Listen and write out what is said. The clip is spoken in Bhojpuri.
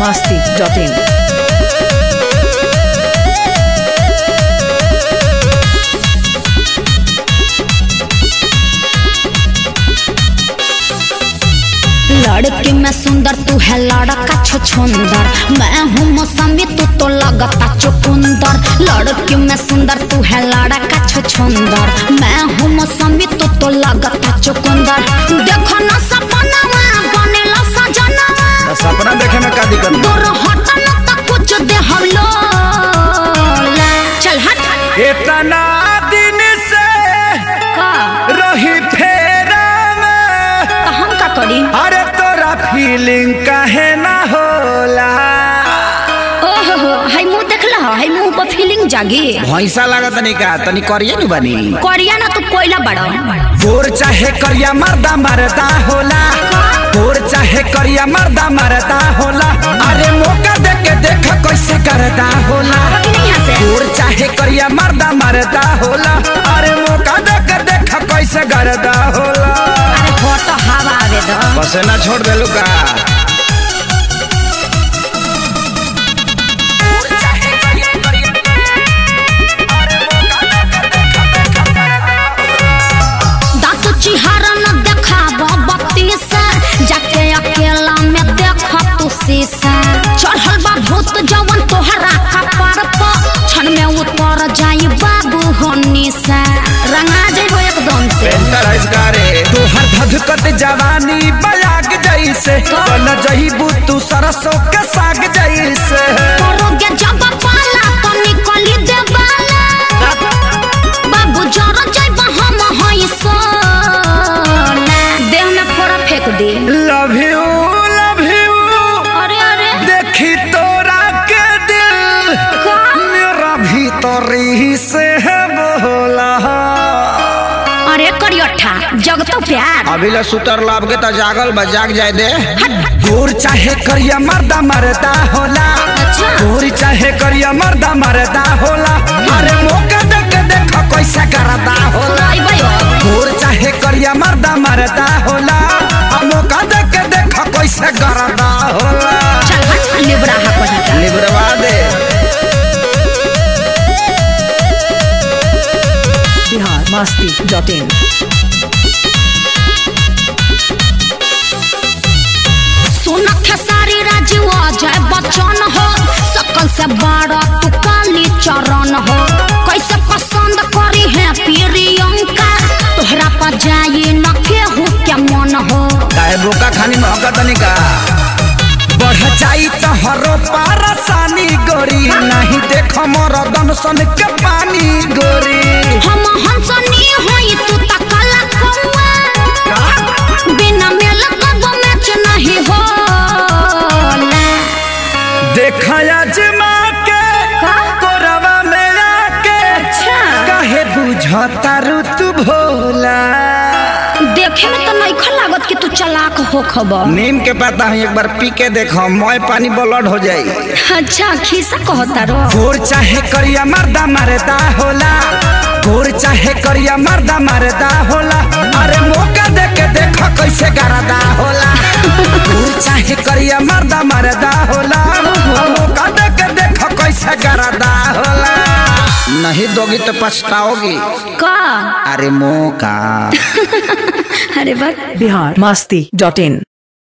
masti.in. लड़की में सुंदर तू है लड़का छुछुंदर मैं हूँ मौसमी तू तो लगता चुकुंदर लड़की में सुंदर तू है लड़का छुछुंदर मैं हूँ मौसमी तू तो लगता चुकुंदर देखो ना सपनावा बनेला सजनावा तो सपना देखे में का दिक्कत बा? दूर हट न त कुछ दे हम लोग चल हट इतना दिन से का रही फेरा में तो हम का करी अरे तोरा फीलिंग काहे ना होला ओहो हो हाय मुंह देखला हाय मुंह पर फीलिंग जागी भैंसा लागत तनी का तनी करिए नु बनी करिया ना तू कोयला बड़ा गोर चाहे करिया मर्दा मरदा होला गोर चाहे करिया मर्दा मरदा होला अरे मौका दे के देख कैसे करदा होला कि नहीं यहाँ से गोर चाहे करिया मर्दा मरदा होला अरे मौका दे के देख कैसे करदा होला अरे हो तो हवा आवे दो बस ना छोड़ देलू का दांत चिहारा न देखाब बत्ती से जाके अकेला में देख तू शीशा चढ़ल बा भूत जवन तोहरा कपार पर क्षण में उतर जाई बाबू होनी से रंगा जेबो एकदम से पेंटर है इसका रे तोहर धधकत जवानी बयाग जैसे बन जहीबू तू सरसों के साग जैसे करोगे जब पाला तो निकली देवाला बाबू जरा जाइब हम हई सोना देह में फोड़ा फेंक दे लव यू लव यू अरे अरे देखी तोरा के दिल का? मेरा भीतरी से है बोला अरे करियठा जग तो प्यार अभी ले सुतर लाभ के तो जागल बा जाग जाए दे गोर चाहे करिया मर्दा मरदा होला अच्छा। गोर चाहे करिया मर्दा मरदा होला अरे मौका दे के देख कैसे करदा होला आई भयो गोर चाहे करिया मर्दा मरदा होला आ मौका दे के देख कैसे करदा होला चल हट लिबरा हा कहीं लिबरवा दे Bihar masti.in. सुन खेसारी राजू अजय बच्चन हो सकल से बड़ा तू काली चरण हो कैसे पसंद करी है प्रियंका तोहरा पर जाई न केहू के मन हो काहे बोका खानी महका तनिका बढ़ जाई तो हरो पारसानी गोरी नहीं देख मोर दनसन के पानी गोरी हम हंसनी होई तू त काला कौआ बिना मेल कब मैच नहीं हो देखया जमा के का? कोरवा में आके अच्छा। काहे बुझता रू तू भोला देखे में तो नहीं लागत कि तू चलाक हो खबर नीम के पता है एक बार पी के देखो मोय पानी ब्लड हो जाई अच्छा खीसा कहता रो गोर चाहे करिया मर्दा मरदा होला गोर चाहे करिया मर्दा मरदा होला अरे मौका दे के देख कैसे करदा होला गोर चाहे करिया मर्दा मरदा होला मौका दे के देख कैसे करदा होला नहीं दोगी तो पछताओगी का अरे मौका अरे बस Bihar masti.in.